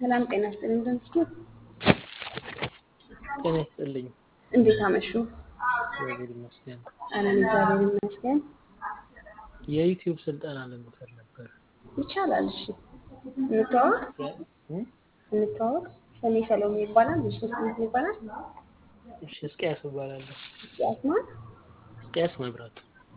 ሰላም ጤና ይስጥልኝ። እንደምትችሉ ጤና ይስጥልኝ። እንዴት አመሹ? እግዚአብሔር ይመስገን። አለን እግዚአብሔር ይመስገን። የዩቲዩብ ስልጠና ለመውሰድ ነበር። ይቻላል። እሺ እንተዋወቅ እም? እንተዋወቅ። ስሜ ሰሎሜ ይባላል። እሺ ስሜት ይባላል። እሺ፣ እስቅያስ እባላለሁ። ያስማል እስቅያስ መብራቱ።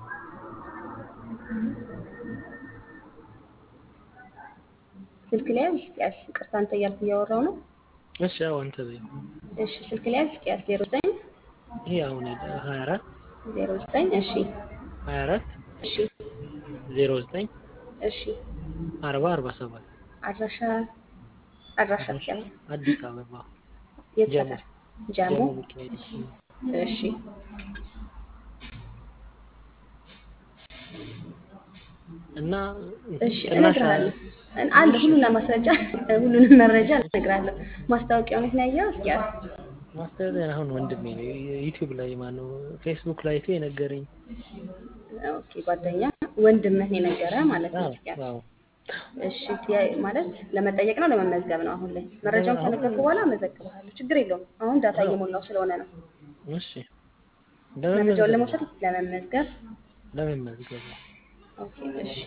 ስልክ ላይ ያዝ ያዝ። ቅርታ አንተ እያልኩ እያወራው ነው። እሺ፣ አዎ፣ አንተ በይ። እሺ ስልክ ላይ ያዝ ያዝ። ዜሮ ዘጠኝ ይሄ አሁን ሀያ አራት ዜሮ ዘጠኝ እሺ ሀያ አራት እሺ ዜሮ ዘጠኝ እሺ አርባ አርባ ሰባት አድራሻ አድራሻ ያዝ። አዲስ አበባ የት ጀሞ ሰፈር? ጃሞ ጀሞ ሚካኤል እሺ እና እሺ ቅናሽ እነግርሃለሁ። አለ ሁሉንም ማስረጃ ሁሉንም መረጃ እነግርሃለሁ። ማስታወቂያውን የት ነው ያየኸው? እስኪ ያዝ። ማስተዳደር አሁን ወንድሜ ነው ዩቲዩብ ላይ ማነው ፌስቡክ ላይ አይቶ የነገረኝ። ኦኬ ጓደኛ ወንድምህ ነው የነገረህ ማለት ነው። አዎ እስኪ ያዝ። አዎ እሺ ያ- ማለት ለመጠየቅ ነው ለመመዝገብ ነው? አሁን ላይ መረጃውን ከነገርኩህ በኋላ እመዘግብሃለሁ። ችግር የለውም። አሁን ዳታ እየሞላው ስለሆነ ነው። እሺ መረጃውን ለመመዝገብ ለመውሰድ ለመመዝገብ። ለመመዝገብ ነው። ኦኬ እሺ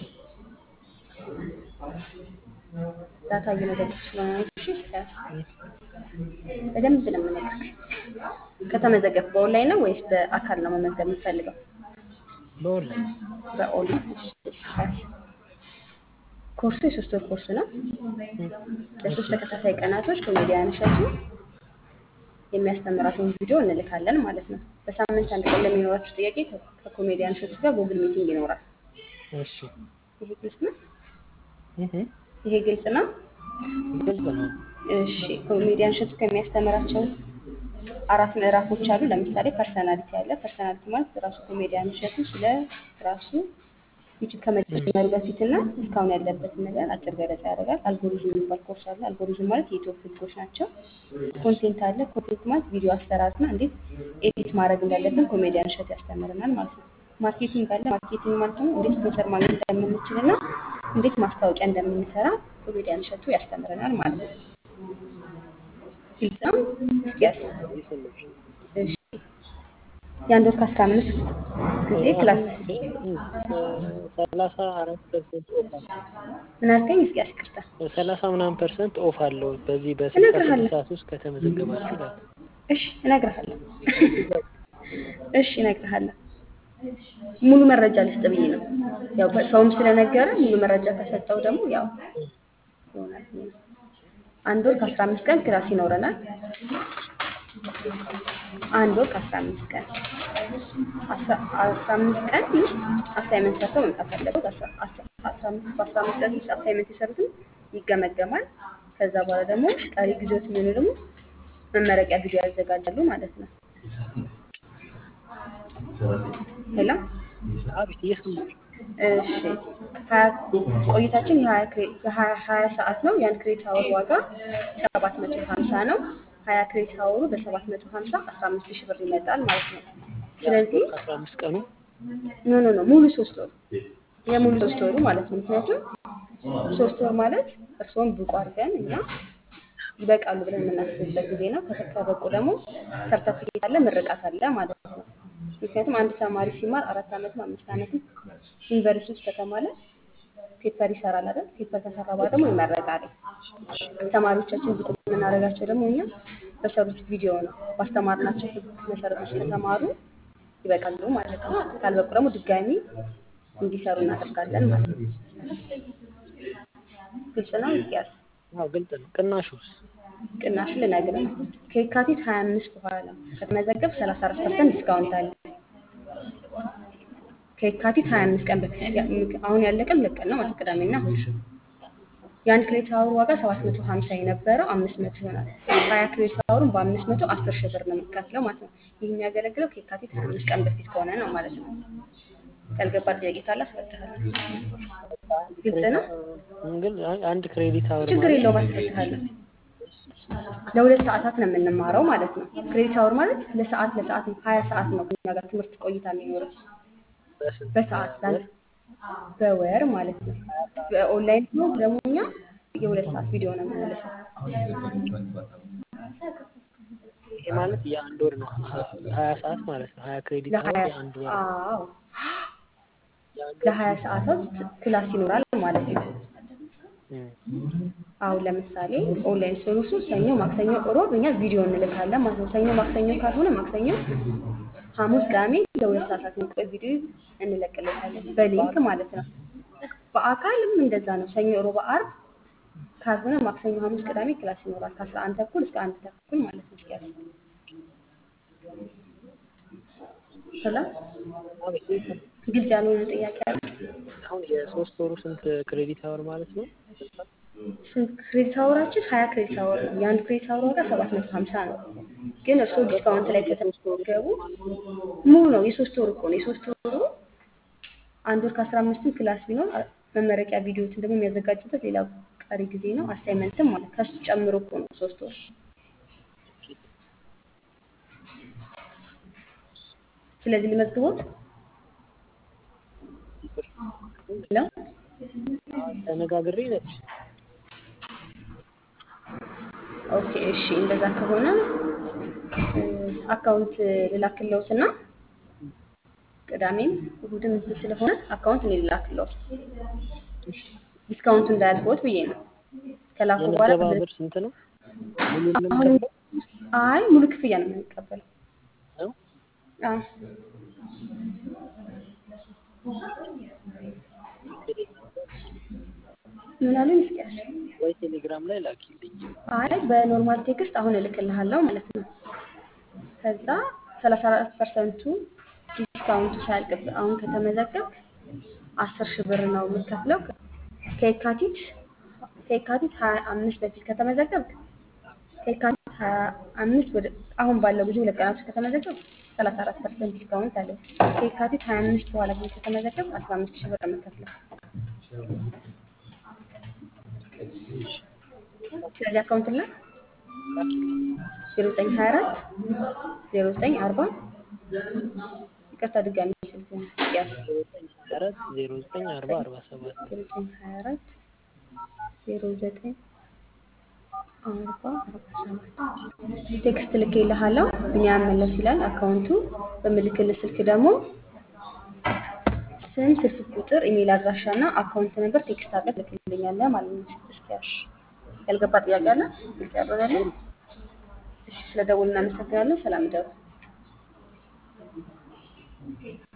ዳታ እየመዘገብኩ ስለሆነ ነው። እሺ እስኪ ያዝ። በደንብ ነው የምነግርህ። ከተመዘገብክ በኦንላይን ነው ወይስ በአካል ነው መመዝገብ የምትፈልገው? በኦንላይን በኦንላይን እሺ፣ እሺ፣ ያዝ። ኮርሱ የሶስት ወር ኮርስ ነው። ለሶስት ተከታታይ ቀናቶች ኮሜዲያን እሸቱ የሚያስተምራቸውን ቪዲዮ እንልካለን ማለት ነው። በሳምንት አንድ ቀን ለሚኖራችሁ ጥያቄ ከ- ከኮሜዲያን እሸቱ ጋር ጉግል ሚቲንግ ይኖራል። እሺ ይሄ ግልጽ ነው? እህ ይሄ ግልጽ ነው? ግልጽ ነው። እሺ ኮሜዲያን እሸቱ ከሚያስተምራቸው አራት ምዕራፎች አሉ። ለምሳሌ ፐርሰናሊቲ አለ። ፐርሰናሊቲ ማለት ራሱ ኮሜዲያን እሸቱ ስለ ራሱ ዩቲዩብ ከመጀመሩ በፊት እና እስካሁን ያለበትን ነገር አጭር ገለጻ ያደርጋል። አልጎሪዝም የሚባል ኮርስ አለ። አልጎሪዝም ማለት የዩቲዩብ ህጎች ናቸው። ኮንቴንት አለ። ኮንቴንት ማለት ቪዲዮ አሰራርና እንዴት ኤዲት ማድረግ እንዳለብን ኮሜዲያን እሸቱ ያስተምረናል ማለት ነው። ማርኬቲንግ አለ። ማርኬቲንግ ማለት ደግሞ እንዴት ስፖንሰር ማግኘት እንደምንችል እና እንዴት ማስታወቂያ እንደምንሰራ ኮሜዲያን እሸቱ ያስተምረናል ማለት ነው። ግልጽ ነው? እስኪ ያስ እሺ የአንድ ወር ከአስራ አምስት ጊዜ ክላስ ሰላሳ አራት ፐርሰንት ኦፍ አለው። ምን አልከኝ? እስኪ ያስቅርታ ሰላሳ ምናምን ፐርሰንት ኦፍ አለው በዚህ በስልሳ እነግርሃለሁ። ስድስት ሰዓት ውስጥ ከተመዘገባችሁ ይላል። እሺ እነግርሃለሁ። እሺ እነግርሃለሁ። ሙሉ መረጃ ልስጥ ብዬ ነው። ያው ሰውም ስለነገረ ሙሉ መረጃ ከሰጠው ደግሞ ያው ይሆናል ብዬ ነው። አንድ ወር ከአስራ አምስት ቀን ክላስ ይኖረናል። አንድ ወር ከአስራ አምስት ቀን አስራ አስራ አምስት ቀን ውስጥ አሳይመንት ሰርተው መምጣት አለበት። አስራ አስራ- አስራ አምስት በአስራ አምስት ቀን ውስጥ አሳይመንት የሰሩትን ይገመገማል። ከዛ በኋላ ደግሞ ቀሪ ጊዜዎች የሚሆኑ ደግሞ መመረቂያ ቪዲዮ ያዘጋጃሉ ማለት ነው። ሄሎ አቤት እየሰማሁ እሺ ሀያ ቆይታችን የሀያ ክሬ- የሀያ ሀያ ሰዓት ነው። የአንድ ክሬት አወር ዋጋ ሰባት መቶ ሀምሳ ነው። ሀያ ክሬት አወሩ በሰባት መቶ ሀምሳ አስራ አምስት ሺህ ብር ይመጣል ማለት ነው። ስለዚህ አስራ አምስት ቀኑ ኖ ኖ ኖ ሙሉ ሶስት ወሩ የሙሉ ሶስት ወሩ ማለት ነው። ምክንያቱም ሶስት ወር ማለት እርስዎን ብቁ አድርገን እኛ ይበቃሉ ብለን የምናስብበት ጊዜ ነው። ከተበቁ ደግሞ ሰርተፊኬት አለ፣ ምርቃት አለ ማለት ነው። ምክንያቱም አንድ ተማሪ ሲማር አራት ዓመትም አምስት ዓመትም ዩኒቨርሲቲ ውስጥ ከተማለ ፔፐር ይሰራል አይደል? ፔፐር ከሰራ በኋላ ደግሞ ይመረቃል። ተማሪዎቻችን ብቁ የምናደርጋቸው ደግሞ እኛ በሰሩት ቪዲዮ ነው። ባስተማርናቸው ህግ መሰረቶች ከተማሩ ይበቃሉ ማለት ነው። ካልበቁ ደግሞ ድጋሚ እንዲሰሩ እናደርጋለን ማለት ነው። ግልጽ ነው። እስኪያስ አዎ ግልጽ ነው። ቅናሹስ ቅናሹ ልነግርህ ነው። ከየካቲት 25 በኋላ ከተመዘገብ 34 ፐርሰንት ዲስካውንት አለ። ከየካቲት 25 ቀን በፊት ያ- አሁን ያለቀን ሁለት ቀን ነው ማለት ቅዳሜና እሑድ። የአንድ ክሬዲት አወር ዋጋ 750 የነበረው 500 ይሆናል። 20 ክሬዲት አወሩን በ500 10 ሺህ ብር ነው የሚከፍለው ማለት ነው። ይህ የሚያገለግለው ከየካቲት 25 ቀን በፊት ከሆነ ነው ማለት ነው። ያልገባ ጥያቄ ካለ አስረዳሃለሁ። ግልጽ ነው። ግን አንድ ክሬዲት አወር ችግር ማለት የለውም አስረዳሃለሁ። ለሁለት ሰዓታት ነው የምንማረው ማለት ነው። ክሬዲት አወር ማለት ለሰዓት ለሰዓት ነው። ሀያ ሰዓት ነው ከኛ ጋር ትምህርት ቆይታ የሚኖረው በስንት በሰዓት ለአንድ በወር ማለት ነው። በኦንላይን ነው ደግሞ እኛ የሁለት ሰዓት ቪዲዮ ነው የምንልከው። ይሄ ማለት የአንድ ወር ነው። ሀያ ሰዓት ማለት ነው። ሀያ ክሬዲት አወር ለሀያ የአንድ ወር አዎ የአንድ ወር ለሀያ ሰዓታት ክላስ ይኖራል ማለት ነው። እም፣ አሁን ለምሳሌ ኦንላይን ሰርቪሱ ሰኞ፣ ማክሰኞ፣ እሮብ እኛ ቪዲዮ እንልካለን ማለት ነው። ሰኞ ማክሰኞ ካልሆነ ማክሰኞ፣ ሐሙስ፣ ቅዳሜ ለሁለት ሰዓታት የሚቆይ ቪዲዮ እንለቅለታለን በሊንክ ማለት ነው። በአካልም እንደዛ ነው። ሰኞ፣ እሮብ፣ አርብ ካልሆነ ማክሰኞ፣ ሐሙስ፣ ቅዳሜ ክላስ ይኖራል ከአስራ አንድ ተኩል እስከ አንድ ተኩል ማለት ነው። እስኪያስ ሰላም አቤት። ግልጽ ያልሆነ ጥያቄ አለ? አሁን የሶስት ወሩ ስንት ክሬዲት አወር ማለት ነው? ስንት ክሬዲት አወራችን? ሀያ ክሬዲት አወር ነው። የአንድ ክሬዲት አወር ዋጋ ሰባት መቶ ሀምሳ ነው። ግን እርስዎ ዲስካውንት ላይ ከተመዘገቡ ሙሉ ነው። የሶስት ወር እኮ ነው። የሶስት ወሩ አንድ ወር ከአስራ አምስትም ክላስ ቢኖር መመረቂያ ቪዲዮዎችን ደግሞ የሚያዘጋጁበት ሌላ ቀሪ ጊዜ ነው። አሳይመንትም ማለት ከሱ ጨምሮ እኮ ነው ሶስት ወር። ስለዚህ ልመዝግቦት ነው። ተነጋግሬ ነች። ኦኬ እሺ፣ እንደዛ ከሆነ እ፣ አካውንት ልላክለውትና ቅዳሜም እሁድም እንትን ስለሆነ አካውንት እኔ ልላክለውት ዲስካውንቱ እንዳያልፈውት ብዬ ነው። ከላኩ በኋላ የምዝገባ ብር ስንት ነው? ሙሉ ነው አሁን የምከፍለው አይ ሙሉ ክፍያ ነው የምንቀበለው። ነው? አዎ ምን አሉኝ? እስኪያስ ወይ ቴሌግራም ላይ ላኪልኝ። አይ በኖርማል ቴክስት አሁን እልክልሃለሁ ማለት ነው። ከዛ 34 ፐርሰንቱ ዲስካውንቱ ሳያልቅ አሁን ከተመዘገብክ አስር ሺህ ብር ነው የምትከፍለው። ከየካቲት ከየካቲት 25 በፊት ከተመዘገብክ ከየካቲት 25 ወደ አሁን ባለው ጊዜ ሁለት ቀናት ውስጥ ከተመዘገብክ 34 ፐርሰንት ዲስካውንት አለ። ከየካቲት 25 በኋላ ግን ከተመዘገብክ 15 ሺህ ብር ነው የምትከፍለው። ስለዚህ አካውንት ላይ 0924 0940 ይቅርታ ድጋሚ ስልክ ያዝ አራት ዜሮ ዘጠኝ አርባ አርባ ሰባት 0924 09 አርባ አርባ ሰባት ቴክስት ልኬልሃለሁ። ቢኒያም መለስ ይላል አካውንቱ። በምልክልህ ስልክ ደግሞ ስም፣ ስልክ ቁጥር፣ ኢሜል አድራሻ እና አካውንት ነገር ቴክስት አድርገህ ትልክልኛለህ ማለት ነው። እስኪያሽ ያልገባ ጥያቄ አለ? ግልጽ ያልሆነልህ? እሺ፣ ስለ ደውል እናመሰግናለን። ሰላም ደሩ